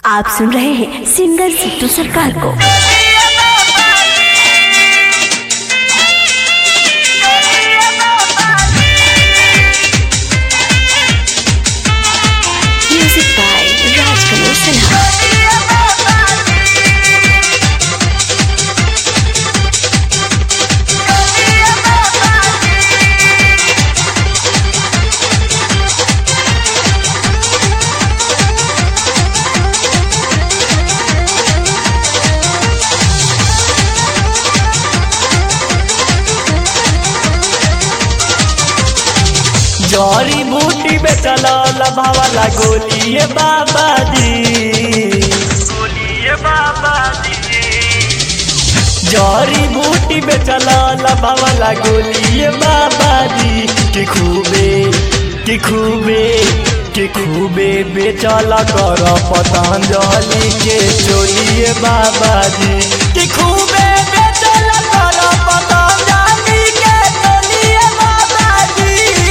आप सुन रहे हैं सिंगर सिद्धू सरकार को म्यूजिक बाय राजकमल सिन्हा जड़ी बूटी बेचल लभावाला गोलिए बाबा जी गोलिए बाबा जी जड़ी बूटी बेचल लभावाला गोलिए बाबा जी कि खूबे कि खूबे कि खूबे बेचल कर पतंजलि के चोलिए बाबा जी कि खूबे बेचल कर पतंजलि के चोलिए बाबा जी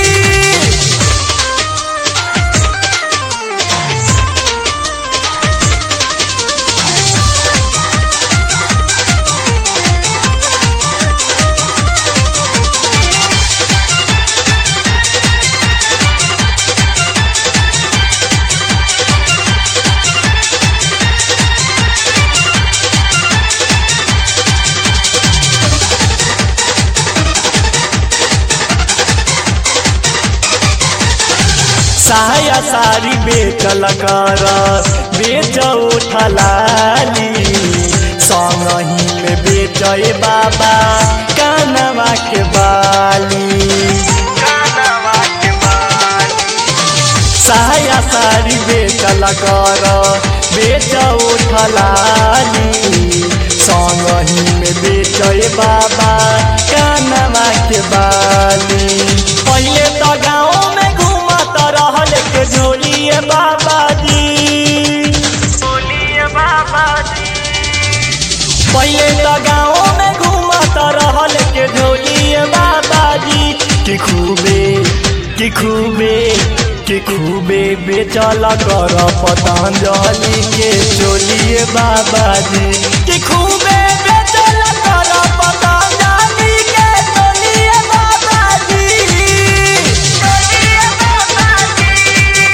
साया सारी बेचल कर बेच उठलाली संगही में बेचे बाबा कानवा के बाली कानवा के बाली साया सारी बेचल कर बेच उठलाली संगही में बेचे बाबा कानवा के बाली पहले तो गाँव में घूमत रहल के झोलिए बाबा जी झोलिए बाबा जी पहले तो गाँव में घूमत रहल के झोलिए बाबा जी कि खूबे कि खूबे कि खूबे बेचल कर पतंजलि के चोलिए बाबा जी कि खूबे बेचल कर पतंजलि के चोलिए बाबा जी चोलिए बाबा जी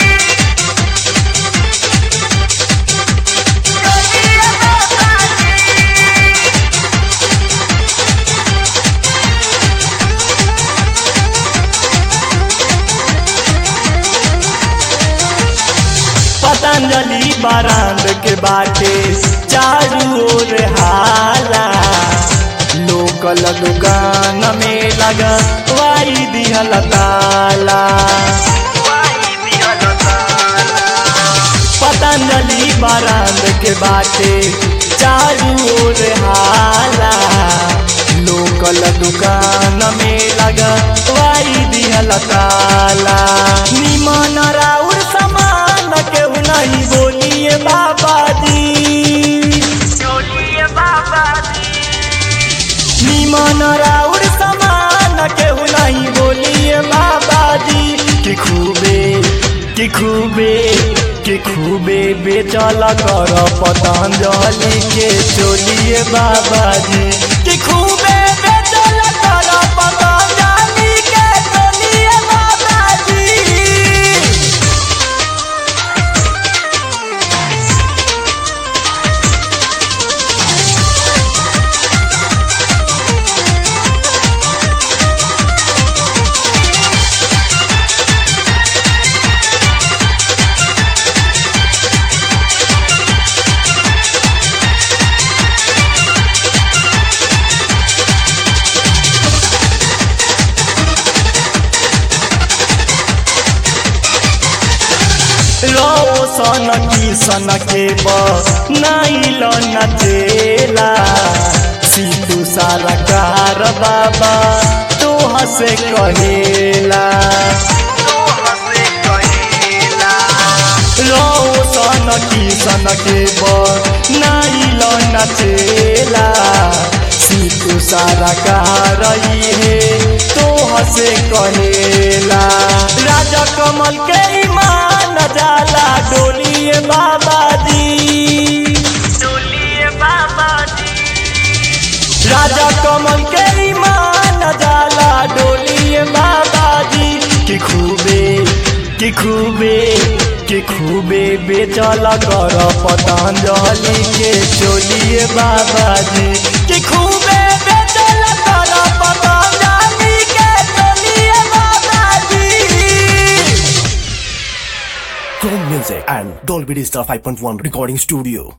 चोलिए बाबा जी पतंजलि बारांद के बाटे चारू ओर हाला लोकल दुकान में लगा वाई दिहल ताला पतंजलि बारांद के बाटे चारू ओर हाला लोकल दुकान में लगा वाई दिहल ताला निमन राउर समान केहू नहीं बोलिए बाबा जी बोलिए बाबा जी निमन राउर समान केहू नहीं बोलिए बाबा जी कि खूबे कि खूबे कि खूबे बेचल कर पतंजलि के चोलिए बाबा जी कि खूबे बेचल कर पतंजलि के चोलिए बाबा जी रोशन किसन के नाइल नचेला सीधू सारा कार बाबा तो हसे कहेला रोशन किसन के नाइल नचेला सीधू सारा कार है तो हसे कहेला राजा कमल के ईमान जाला डोलिए बाबा जी कि खूबे कि खूबे बेचल कर पतंजलि के चोलिए बाबा जी कि खूबे बेचल कर पतंजलि के चोलिए बाबा जी Chrome Music and Dolby Digital 5.1 Recording Studio.